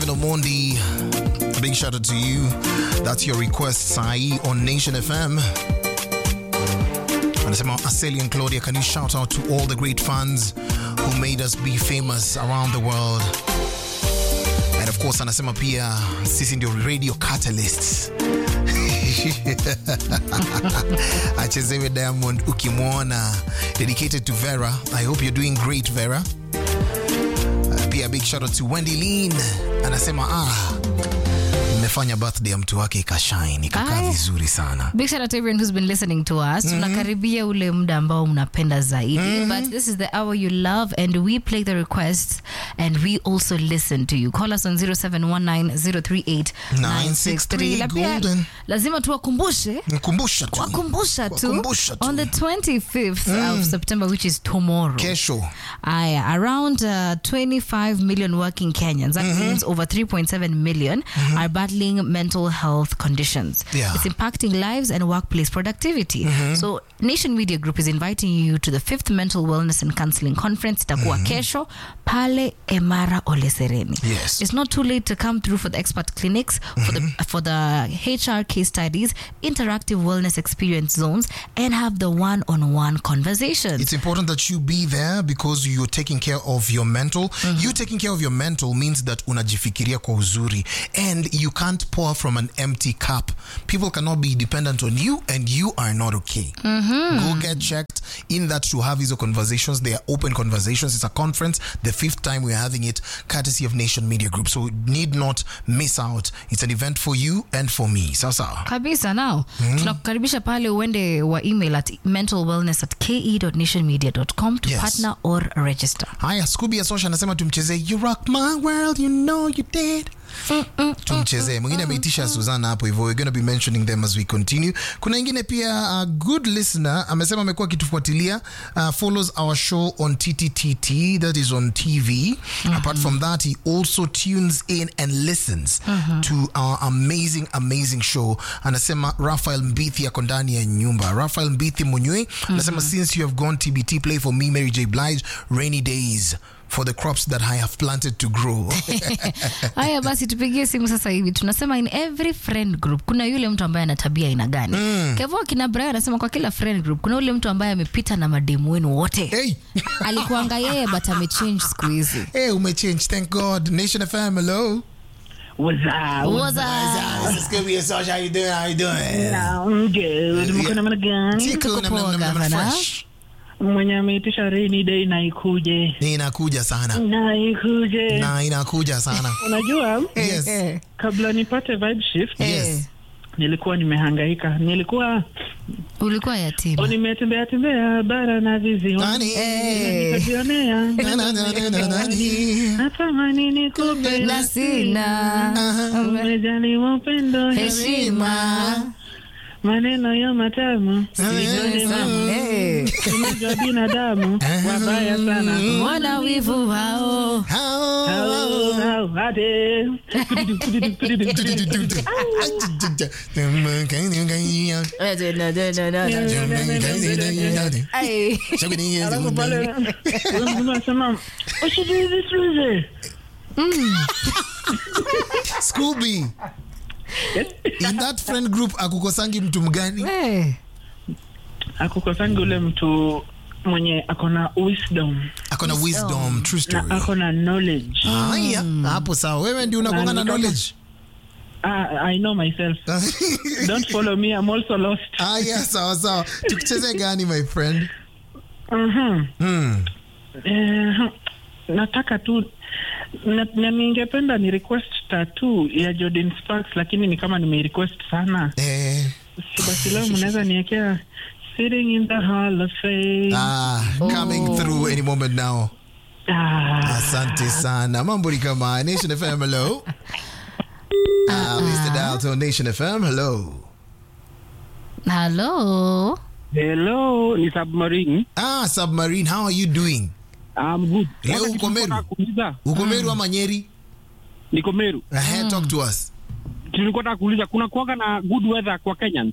Kevin Omondi, big shout out to you. That's your request, Sai, on Nation FM. Anasema Aseli and Claudia, can you shout out to all the great fans who made us be famous around the world? And of course, anasema pia sisi ndio radio catalysts. achezewe Diamond ukimwona, dedicated to Vera. I hope you're doing great, Vera. Uh, pia big shout out to Wendy Lean anasema ah, mmefanya birthday ya mtu wake ikashine ikakaa Aya. vizuri sana. Big shout out to everyone who's been listening to us. Tunakaribia ule muda ambao mnapenda zaidi. But this is the hour you love and we play the requests and we also listen to you. Call us on 0719038963. Na pia Golden. lazima tuwakumbushe Nkumbusha tu wakumbusha tu Wakumbusha tu. on the 25th of September which is tomorrow. kesho Aya, around uh, 25 million working Kenyans, that means over 3.7 million, are battling mental health conditions. Yeah. It's impacting lives and workplace productivity. So, Nation Media Group is inviting you to the fifth Mental Wellness and Counseling Conference. Itakuwa kesho pale Emara Olesereni. Yes. It's not too late to come through for the expert clinics, for the for the HR case studies, interactive wellness experience zones, and have the one-on-one conversations. It's important that you be there because you're taking care of your mental. You taking care of your mental means that unajifikiria kwa uzuri and you can't pour from an empty cup. People cannot be dependent on you and you are not okay. Go get checked in that to have these conversations. They are open conversations. It's a conference, the fifth time we're having it, courtesy of Nation Media Group. So need not miss out. It's an event for you and for me. Sasa. kabisa nao tunakukaribisha pale uende wa email at mentalwellness at ke.nationmedia.com to Yes. partner or register haya scooby ya sosha anasema tumchezee you rock my world you know you did tumchezee mwingine ameitisha suzana hapo hivyo we're gonna be mentioning them as we continue kuna ingine pia a good listener amesema amekuwa akitufuatilia uh, follows our show on tttt that is on tv apart from that he also tunes in and listens to our amazing amazing show anasema rafael mbithi ako ndani ya nyumba rafael mbithi munywe anasema since you have gone tbt play for me mary j blige rainy days for the crops that i have planted to grow haya basi tupigie simu sasa hivi tunasema in every friend group kuna yule mtu ambaye ana tabia aina gani kevo kina brian anasema kwa kila friend group kuna yule mtu ambaye amepita na mademu wenu wote hey alikuanga yeye but amechange siku hizi hey umechange thank god nation fm hello What's up? What's up? This is Scooby and Sasha. How you doing? How you doing? I'm good. Mko namna gani? Tiku, Tuko nam- poa, nam- nam- nam- Gavana. fresh. Mwenye ameitisha rainy day na ikuje. Ni inakuja sana Na ikuje. na inakuja sana Unajua yes Eh, kabla nipate vibe shift yes nilikuwa nimehangaika. Nilikuwa ulikuwa yatima nimetembea tembea bara na viziwa. Nani? Eh. Nikajionea. Na- na- na- na- na- nani? Natamani nikupe na sina umejaliwa upendo heshima maneno ya matamu Eh, unajua binadamu wabaya sana mwana wivu wao How- Hao, hao, hade. Ay. Alafu pale mtu anasema usijui vizuri Scooby in that friend group akukosangi mtu mgani Eh. akukosangi ule mtu mwenye akona wisdom akona wisdom true na story akona knowledge haya hapo sawa wewe ndio unakuanga na Na ni kama- knowledge ah, i know myself don't follow me i'm also lost haya sawa sawa tukucheze gani my friend Mhm. hmm. Eh, nataka tu na, na ningependa ni request tattoo ya Jordan Sparks lakini ni kama nimerequest sana eh, si basi leo mnaweza niwekea sitting in the hall of fame ah, coming through any moment now ah. asante sana mambo ni kama nation fm hello Ah, Mr. Dial to Nation FM. Hello. Hello. Hello, ni Submarine. Ah, Submarine, how are you doing? I'm good. Leo Kwanza uko kitu Meru? nataka kuuliza, Uko Meru ama Nyeri? Niko Meru. Uh, Talk to us. Tulikuwa nataka kuuliza kuna kuwaga na good weather kwa Kenya?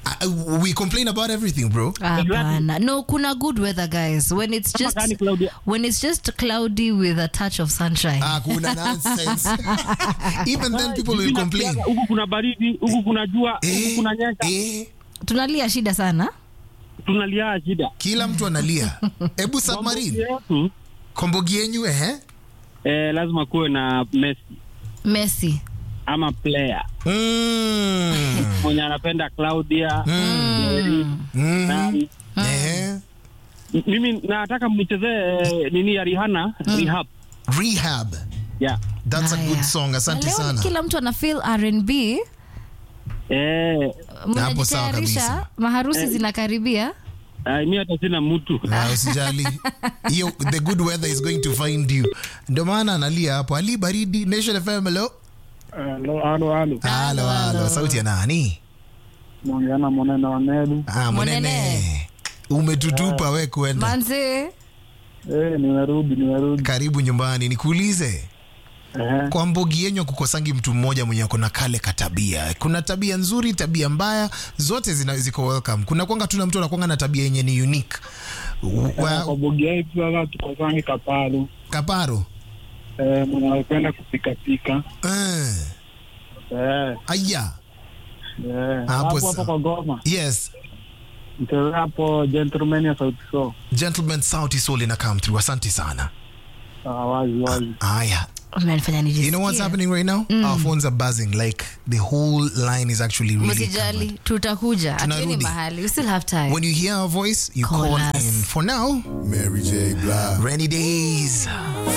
Uh, we complain about everything bro Hapana. No, kuna good weather guys. When it's Kama just gani, Claudia? when it's just cloudy with a touch of sunshine. Ah, kuna nonsense even then people will Hivi complain nasikiaga, huku kuna baridi huku kuna jua huku eh, kuna nyesha eh, Tunalia shida sana. tunalia shida kila mtu analia hebu submarine yetu kombogi yenyu eh eh, lazima kuwe na Messi Messi. ama player mm. mwenye anapenda Claudia Mm. na- Eh. mimi nataka mnichezee eh, nini ya Rihanna Rehab rehab yeah. that's a Haya. good song Na asante leo sana kila mtu ana feel R&B. eh, Hapo sawa kabisa. Mnajitayarisha, maharusi zinakaribia. ah, mi hata sina mtu Na usijali hiyo the good weather is going to find you ndio maana analia hapo ali baridi nation fm hello Halo, halo, halo. halo halo sauti ya nani Mwongeana mwanene wa Nelu. ah Monene. monene umetutupa we kwenda Manze. Eh, nimerudi, nimerudi. karibu nyumbani nikuulize Eh, kwa mbogi yenyu kukosangi mtu mmoja mwenye ako na kale katabia kuna tabia nzuri tabia mbaya zote zina, ziko welcome kuna kwanga tuna mtu anakwanga na tabia yenye ni unique kwa wa, bogi yetu sasa tukosangi kapalu. kaparo Eh, mwenye anapenda kupikapika. eh, Eh, aya eh. Hapo Hapo sa- hapo kwa goma. yes Mcheze hapo gentleman ya Sauti Sol. gentleman sauti soul ina come through asante sana Ah, wazi wazi. aya Umenifanya nijisikie. you know what's happening right now our phones are buzzing like the whole line is actually really covered. Msijali, tutakuja. Hatuendi Tunarudi. mahali. We still have time. when you hear our voice you Call call, us. in for now Mary J. Blige. rainy days